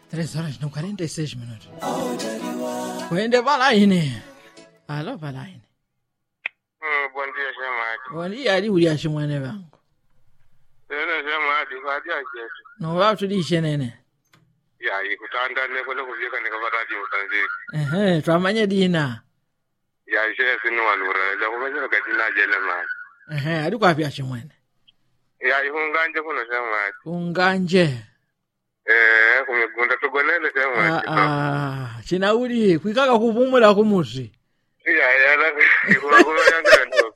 Tres horas no 46 minutos. Kwende palaine. Alo palaine. Mm, bom dia, chamado. Bom dia ali uli achimwene vangu. Ene chamado, kadi ajetu. No vatulishe nene. Ya, ikutandane kule kuvika nikapata utanziki. Ehe, twamanye dina. Ya, ishe sinu walura. La kumeza kadina jele mali. Ehe, ali kwapi achimwene. Ya, ihunganje kuno chamado. Unganje. Eh, kumigunda tugonele Ah, chamado. ah, chinauli kwikaka kupumula kumuzi. Ya, ya, la ikula yanga ndo.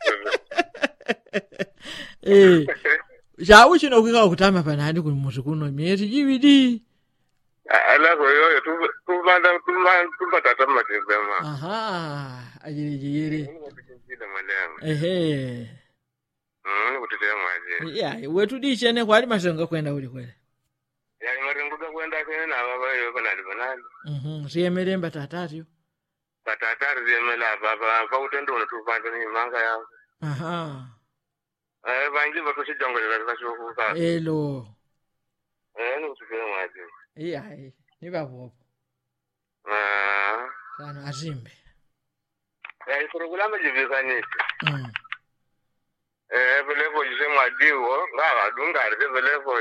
Eh, chawu chino kwikaka kutama panani kumuzi kuno miezi jibidi. Ala ko yo tu tu banda tu banda tu batata matembema. Aha, ajiri jiri. Kutinjida malema. Ehe. Mm, kutete maji. Ya, wetu dishene kwali masenga kwenda uli kwele. Ya, maringuka kwenda kene na baba yo banali banali. Mhm, siyemeremba tatatyo. batatari zemela baba pautendo unotupanda ni manga yao Aha. eh bangi vakuchijongolela vakashokuka Elo. eh ni kutufika mwaji Iya, ni babopo. ah Kana azimbe. eh kurugulama jivikanyisi Mm. eh velevo jise mwadiwo ngava dungari de velevo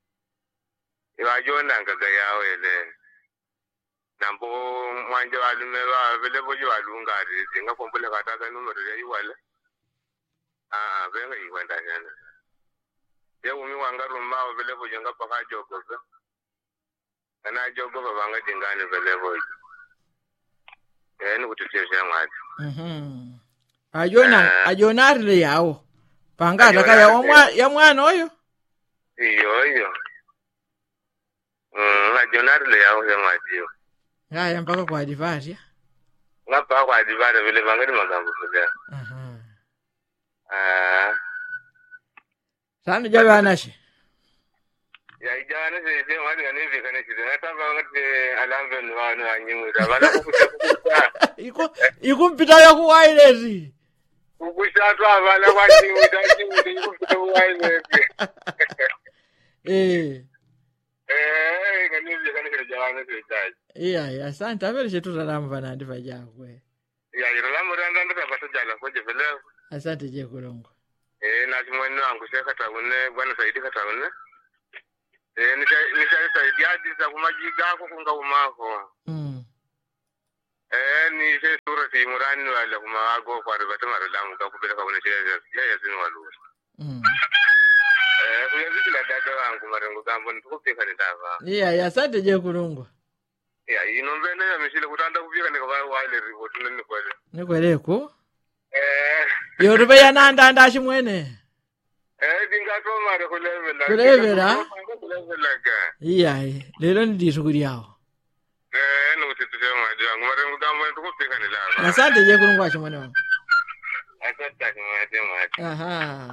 iwajona ngaga yao ele nambo mwanje walume va velevo ji walungari zinga kombule kataka numero ya iwale ah venga iwenda yana ya umi wanga rumao velevo jenga paka jogobe kana jogobe vanga dingani velevo eh ni kututesha mwati Mhm. Ajona, Eh. ajona arile yawo. Panga ataka Ajona ya arile. mwa ya mwana oyo. iyo iyo mm ajonari yao ya mwatiyo Ngaya mpaka kwa divaria. ngapha kwadibana vele vangani magambo vele Aha. ah Sana jabe anashe. yaijana sese mwati kanivika chite natamba ngati alambe nwanu anyimwira vana kukuta Iku ikumpita ya kuwailezi. kukushatwa avana kwanyimwita anyimwita ikupita kuwailezi Eh. eh kanivika nechiro javana sechaji Iya, ya asante avele chetu salamu vana ndiva jakwe. yairo lamuranda ndikapata jala koje vele Asante je kulongo. eh nachimwene wangu sekataune bwana saidi kataune eh nishaisaidiadisa kumajigako kungaumako Mm. Eh, ni se sura ti murani wala kuma wago kwari bata mara lamu ka kubela ka wala shira ya ya zinu walu. Mm. Eh, kuya ziki la dada wangu marengo gambo ntuko peka ni dava. Iya, ya asante je kulongo. Ya, ino mbele ya mishile kutanda kupika ni kwa wale report nini kwele. Nikweleko. Eh, Yoruba ya nanda anda chimwene. eh dinga to mara kulevela. Kulevela? Kulevela ka. Iya, lelo ndi shughuli yao. Eh, no tituse maji wangu marengo gambo ntuko peka ni dava. Asante je kulongo chimwene wangu. Asante kwa maji maji. Aha.